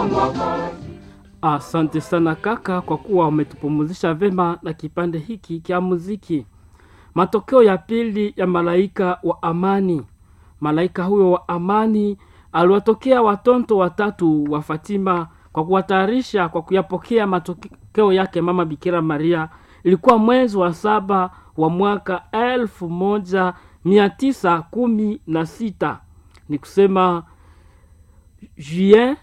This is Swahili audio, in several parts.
Asante sana kaka, kwa kuwa umetupumuzisha vema na kipande hiki kya muziki. Matokeo ya pili ya malaika wa amani. Malaika huyo wa amani aliwatokea watoto watatu wa Fatima kwa kuwatayarisha kwa kuyapokea matokeo yake mama Bikira Maria. Ilikuwa mwezi wa saba wa mwaka elfu moja mia tisa kumi na sita ni kusema juin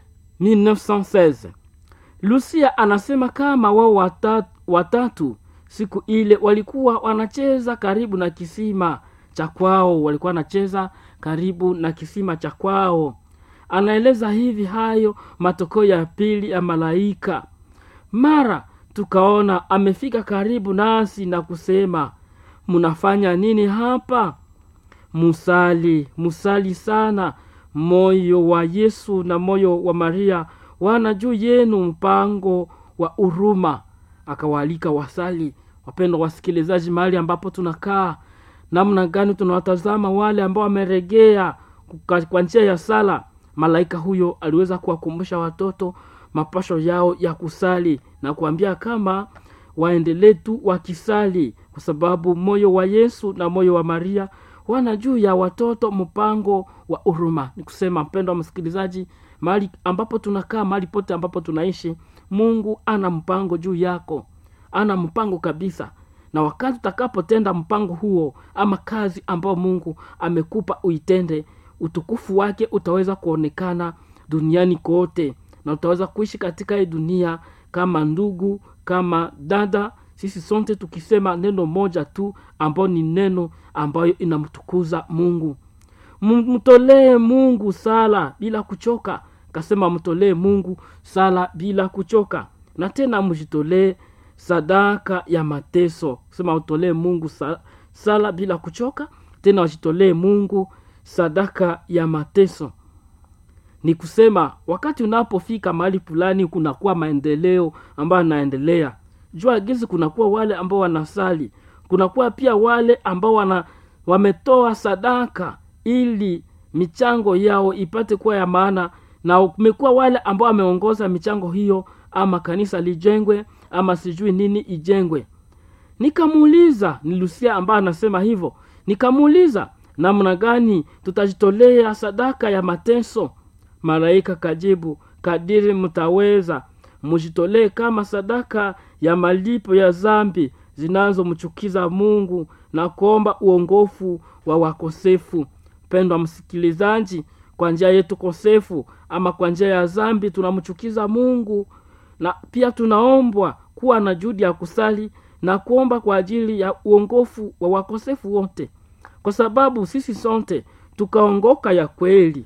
1916 lucia anasema kama wao watatu, watatu siku ile walikuwa wanacheza karibu na kisima cha kwao walikuwa wanacheza karibu na kisima cha kwao anaeleza hivi hayo matokeo ya pili ya malaika mara tukaona amefika karibu nasi na kusema mnafanya nini hapa musali musali sana moyo wa yesu na moyo wa maria wana juu yenu mpango wa huruma akawaalika wasali wapendwa wasikilizaji mahali ambapo tunakaa namna gani tunawatazama wale ambao wameregea kuka- kwa njia ya sala malaika huyo aliweza kuwakumbusha watoto mapasho yao ya kusali na kuambia kama waendelee tu wakisali kwa sababu moyo wa yesu na moyo wa maria wana juu ya watoto mpango wa huruma ni kusema mpendo wa msikilizaji mahali ambapo tunakaa mahali pote ambapo tunaishi mungu ana mpango juu yako ana mpango kabisa na wakati utakapotenda mpango huo ama kazi ambayo mungu amekupa uitende utukufu wake utaweza kuonekana duniani kote na utaweza kuishi katika hii dunia kama ndugu kama dada sisi sote tukisema neno moja tu ambayo ni neno ambayo inamtukuza mungu M- mtolee mungu sala bila kuchoka kasema mtolee mungu sala bila kuchoka na tena mjitolee sadaka ya mateso kusema utolee mungu sa, sala bila kuchoka tena wajitolee mungu sadaka ya mateso ni kusema wakati unapofika mahali fulani kunakuwa maendeleo ambayo yanaendelea jua gizi kunakuwa wale ambao wanasali kunakuwa pia wale ambao wana wametoa sadaka ili michango yao ipate kuwa ya maana na kumekuwa wale ambao wameongoza michango hiyo ama kanisa lijengwe ama sijui nini ijengwe nikamuuliza ni lusia ambaye anasema hivyo nikamuuliza namna gani tutajitolea sadaka ya mateso malaika kajibu kadiri mtaweza mujitolee kama sadaka ya malipo ya zambi zinazomchukiza mungu na kuomba uongofu wa wakosefu pendwa msikilizaji kwa njia yetu kosefu ama kwa njia ya zambi tunamchukiza mungu na pia tunaombwa kuwa na juhudi ya kusali na kuomba kwa ajili ya uongofu wa wakosefu wote kwa sababu sisi sote tukaongoka ya kweli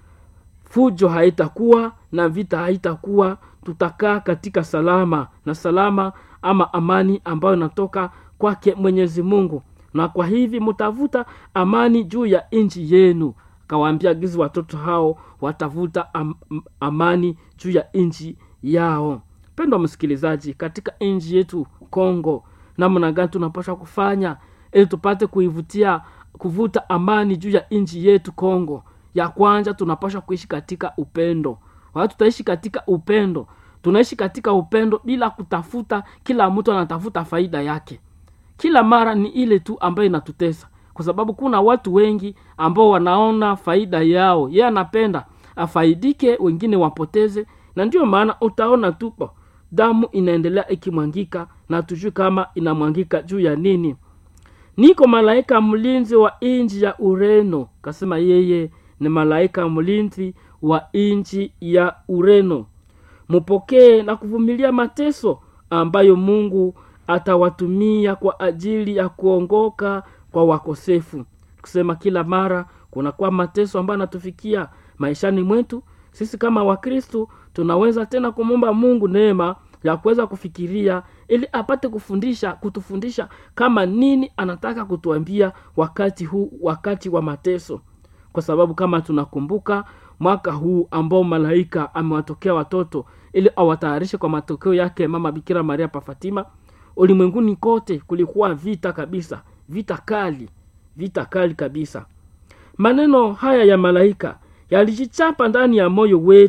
fujo haitakuwa na vita haitakuwa tutakaa katika salama na salama ama amani ambayo inatoka kwake mwenyezi mungu na kwa hivi mtavuta amani juu ya nchi yenu akawaambia gizi watoto hao watavuta am, amani juu ya nchi yao pendwa msikilizaji katika nchi yetu kongo namna gani tunapaswa kufanya ili tupate kuivutia kuvuta amani juu ya nchi yetu kongo ya kwanza tunapaswa kuishi katika upendo wakati tutaishi katika upendo tunaishi katika upendo bila kutafuta kila mtu anatafuta faida yake kila mara ni ile tu ambayo inatutesa kwa sababu kuna watu wengi ambao wanaona faida yao yeye anapenda afaidike wengine wapoteze na ndio maana utaona tupo damu inaendelea ikimwangika na tujui kama inamwangika juu ya nini niko malaika mlinzi wa nchi ya ureno kasema yeye ni malaika mlinzi wa nchi ya ureno mupokee na kuvumilia mateso ambayo mungu atawatumia kwa ajili ya kuongoka kwa wakosefu kusema kila mara kunakuwa mateso ambayo anatufikia maishani mwetu sisi kama wakristu tunaweza tena kumwomba mungu neema ya kuweza kufikiria ili apate kufundisha kutufundisha kama nini anataka kutuambia wakati huu wakati wa mateso kwa sababu kama tunakumbuka mwaka huu ambao malaika amewatokea watoto ili awatayarishe kwa matokeo yake mama bikira maria pa fatima ulimwenguni kote kulikuwa vita kabisa vita kali vita kali kabisa maneno haya ya malaika yalijichapa ndani ya moyo wetu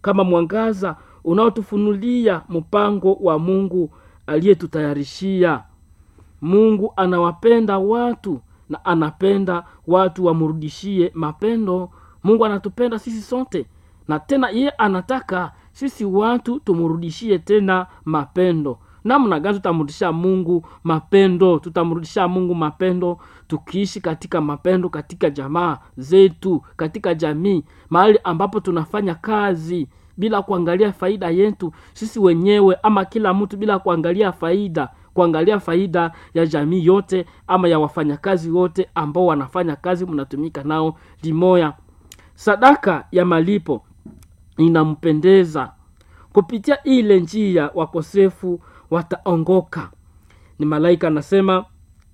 kama mwangaza unaotufunulia mpango wa mungu aliyetutayarishia mungu anawapenda watu na anapenda watu wamrudishie mapendo mungu anatupenda sisi sote na tena yeye anataka sisi watu tumrudishie tena mapendo namna gani tutamrudishia mungu mapendo tutamrudishia mungu mapendo tukiishi katika mapendo katika jamaa zetu katika jamii mahali ambapo tunafanya kazi bila kuangalia faida yetu sisi wenyewe ama kila mtu bila kuangalia faida kuangalia faida ya jamii yote ama ya wafanyakazi wote ambao wanafanya kazi mnatumika nao limoya sadaka ya malipo inampendeza kupitia ile njia wakosefu wataongoka ni malaika anasema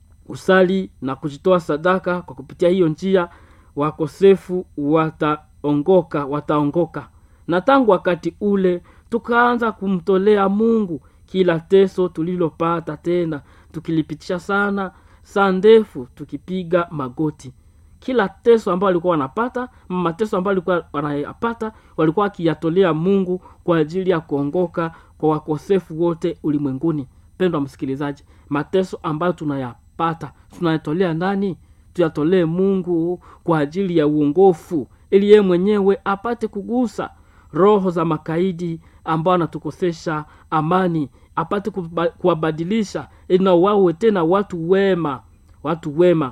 usali na kujitoa sadaka kwa kupitia hiyo njia wakosefu wataongoka wataongoka na tangu wakati ule tukaanza kumtolea mungu kila teso tulilopata tena tukilipitisha sana saa ndefu tukipiga magoti kila teso ambayo walikuwa wanapata mateso ambayo walikuwa wanayapata walikuwa wakiyatolea mungu kwa ajili ya kuongoka kwa wakosefu wote ulimwenguni pendwa msikilizaji mateso ambayo tunayapata tunayatolea nani tuyatolee mungu kwa ajili ya uongofu ili yeye mwenyewe apate kugusa roho za makaidi ambao anatukosesha amani apate kuba- kuwabadilisha ili na wawe tena watu wema watu wema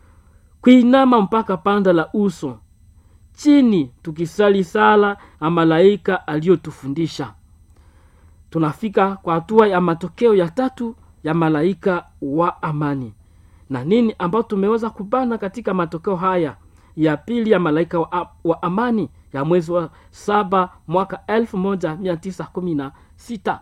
kuinama mpaka panda la uso chini tukisali sala ya malaika aliyotufundisha tunafika kwa hatua ya matokeo ya tatu ya malaika wa amani na nini ambayo tumeweza kubana katika matokeo haya ya pili ya malaika wa, wa amani ya mwezi wa saba mwaka elfu moja mia tisa kumi na sita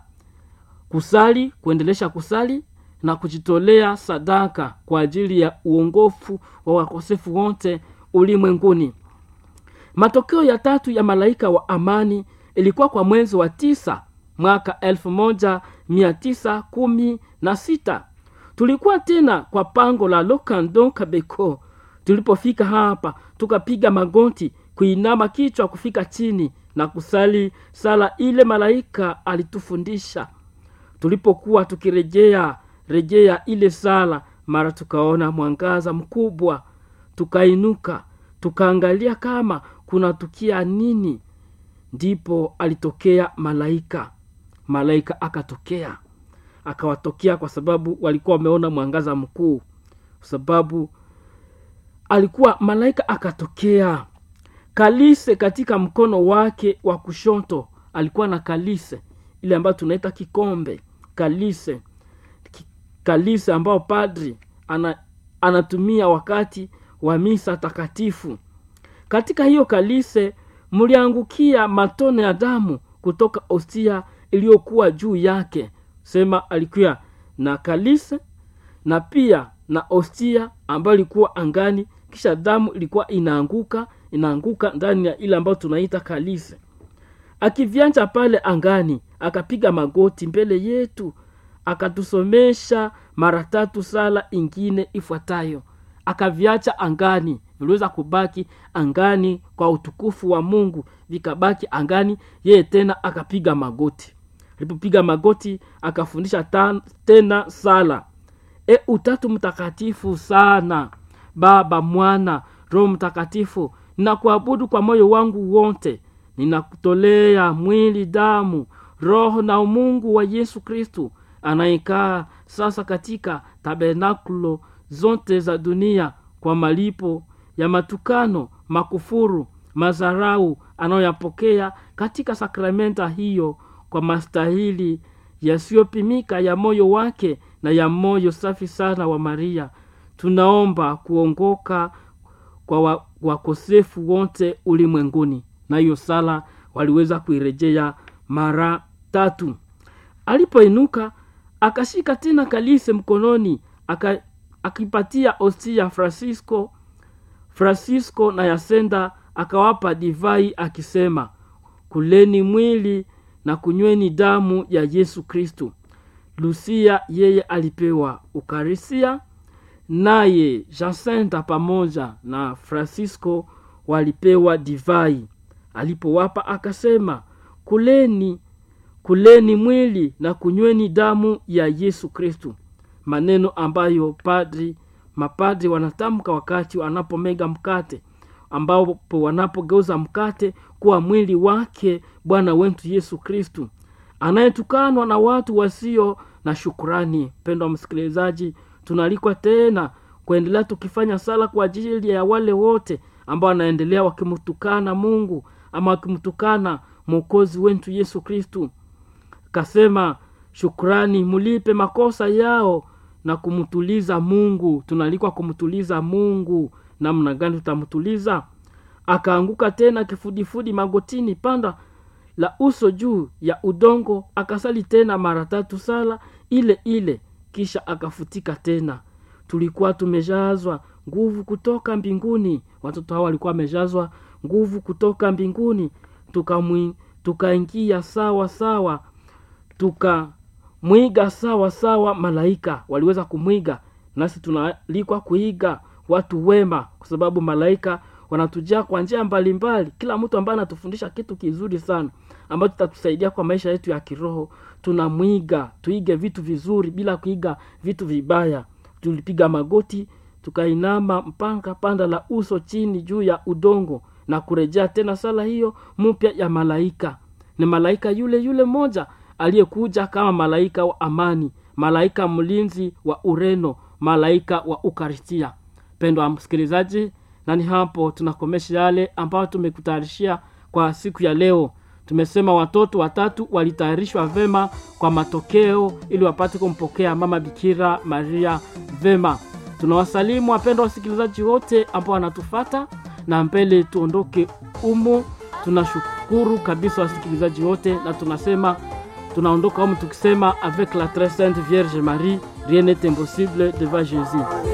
kusali kuendelesha kusali na kujitolea sadaka kwa ajili ya uongofu wa wakosefu wote ulimwenguni matokeo ya tatu ya malaika wa amani ilikuwa kwa mwezi wa tisa mwaka elfu moja mia tisa kumi na sita tulikuwa tena kwa pango la lokando kabeko tulipofika hapa tukapiga magoti kuinama kichwa kufika chini na kusali sala ile malaika alitufundisha tulipokuwa tukirejea rejea ile sala mara tukaona mwangaza mkubwa tukainuka tukaangalia kama kunatukia nini ndipo alitokea malaika malaika akatokea akawatokea kwa sababu walikuwa wameona mwangaza mkuu kwa sababu alikuwa malaika akatokea kalise katika mkono wake wa kushoto alikuwa na kalise ile ambayo tunaita kikombe kalise Ki- kalise ambao padri ana, anatumia wakati wa misa takatifu katika hiyo kalise mliangukia matone ya damu kutoka ostia iliyokuwa juu yake sema alikuwa na kalise na pia na ostia ambayo ilikuwa angani kisha damu ilikuwa inaanguka inaanguka ndani ya ile ambayo tunaita kalise akivyanja pale angani akapiga magoti mbele yetu akatusomesha mara tatu sala ingine ifuatayo akaviacha angani viliweza kubaki angani kwa utukufu wa mungu vikabaki angani yeye tena akapiga magoti alipopiga magoti akafundisha ta- tena sala e utatu mtakatifu sana baba mwana roho mtakatifu ninakuabudu kwa moyo wangu wote ninakutolea mwili damu roho na umungu wa yesu kristu anayekaa sasa katika tabernakulo zote za dunia kwa malipo ya matukano makufuru mazarau anayoyapokea katika sakramenta hiyo kwa mastahili yasiyopimika ya moyo wake na ya moyo safi sana wa maria tunaomba kuongoka kwa wa- wakosefu wote ulimwenguni na hiyo sala waliweza kuirejea mara tatu alipoinuka akashika tena kalise mkononi aka, akipatia ostia francisco francisco na yasenda akawapa divai akisema kuleni mwili na kunyweni damu ya yesu kristu lusia yeye alipewa ukarisia naye jacinta pamoja na francisco walipewa divai alipowapa akasema kuleni kuleni mwili na kunyweni damu ya yesu kristu maneno ambayo padri mapadri wanatamka wakati wanapomega mkate ambapo wanapogeuza mkate kuwa mwili wake bwana wetu yesu kristu anayetukanwa na watu wasio na shukurani mpendo wa msikilizaji tunaalikwa tena kuendelea tukifanya sala kwa ajili ya wale wote ambao wanaendelea wakimtukana mungu ama wakimtukana mwokozi wetu yesu kristu kasema shukrani mlipe makosa yao na kumtuliza mungu tunaalikwa kumtuliza mungu namna gani tutamtuliza akaanguka tena kifudifudi magotini panda la uso juu ya udongo akasali tena mara tatu sala ile ile kisha akafutika tena tulikuwa tumejazwa nguvu kutoka mbinguni watoto hawa walikuwa wamejazwa nguvu kutoka mbinguni tukaingia tuka sawa sawa tukamwiga sawa sawa malaika waliweza kumwiga nasi tunaalikwa kuiga watu wema kwa sababu malaika wanatujaa kwa njia mbalimbali kila mtu ambaye anatufundisha kitu kizuri sana ambacho tutatusaidia kwa maisha yetu ya kiroho tunamwiga tuige vitu vizuri bila kuiga vitu vibaya tulipiga magoti tukainama mpanga panda la uso chini juu ya udongo na kurejea tena sala hiyo mpya ya malaika ni malaika yule yule mmoja aliyekuja kama malaika wa amani malaika mlinzi wa ureno malaika wa ukaristia pendo wa msikilizaji na ni hapo tunakomesha yale ambayo tumekutayarishia kwa siku ya leo tumesema watoto watatu walitayarishwa vema kwa matokeo ili wapate kumpokea mama bikira maria vema tunawasalimu wapendwa wasikilizaji wote ambao wanatufata na mbele tuondoke umo tunashukuru kabisa wasikilizaji wote na tunasema tunaondoka humu tukisema avec la très sainte vierge marie rien n'est impossible devant jésus